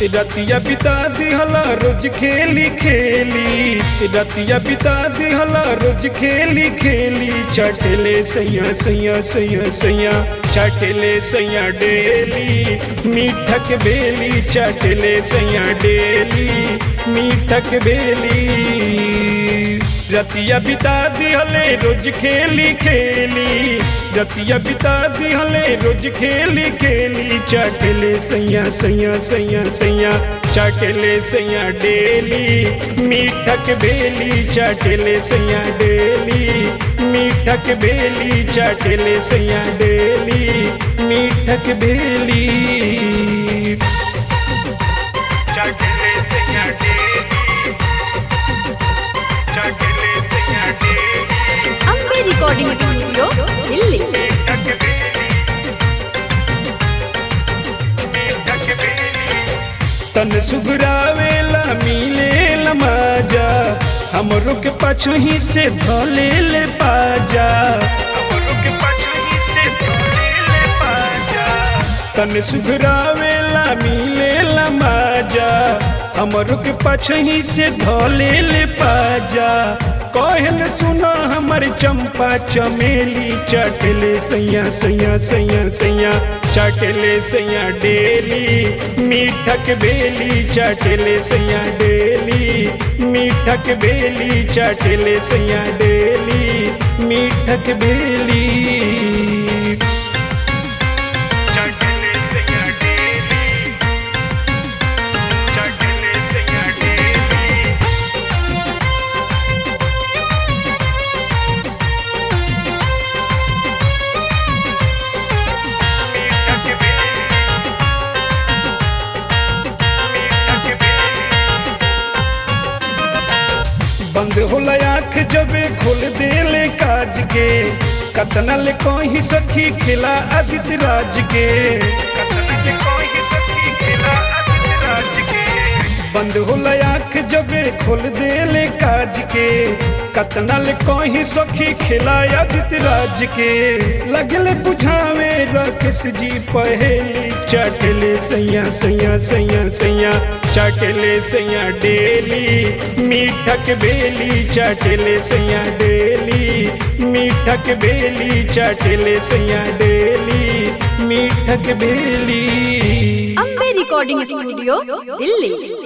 रतिया बिता दिहला रोज खेली खेली रतिया बिता दिहला रोज खेली खेली चटले सैया सैया सैया सैया चटले सैया डेली मीठक बेली चटले सैया डेली मीठक बेली रतिया बिता दिहले रोज खेली खेली रतिया बिता दिहले रोज खेली खेली चटले सैया सैया सैया सैया चटले सैया डेली मीठक बेली चटले सैया डेली मीठक बेली चटले सैया डेली मीठक बेली चटले सैया डेली चटले सैया daily Ambe recording studio Delhi तन सुगरावेला मिलेला माजा हमरो के पाछो ही से धले ले पाजा हमरो के पाछो ही से धले ले पाजा तन सुगरावेला मिलेला माजा हमरो के पाछो ही से धले ले पाजा कहल सुना हमर चंपा चमेली चटले सैया सैया सैया सैया चटले सैया डेली मीठक बेली चटले सैया डेली मीठक बेली चटले सैया डेली मीठक बेली चटले सैया डेली चटले सैया डेली बंद होला आँख जबे खोल देले काज के कतना ले कोई सखी खिला आदित्य राज के कतना ले कोई सखी खिला आदित्य राज के बंद होला आँख जबे खोल देले काज के कतना ले कोई सखी खिला आदित्य राज के लगले बुझावे राकेश जी पहेली चटले सैया सैया सैया सैया चटले सैया डेली मीठक बेली चटले सैया डेली मीठक बेली चटले सैया डेली मीठक बेली अम्बे रिकॉर्डिंग स्टूडियो दिल्ली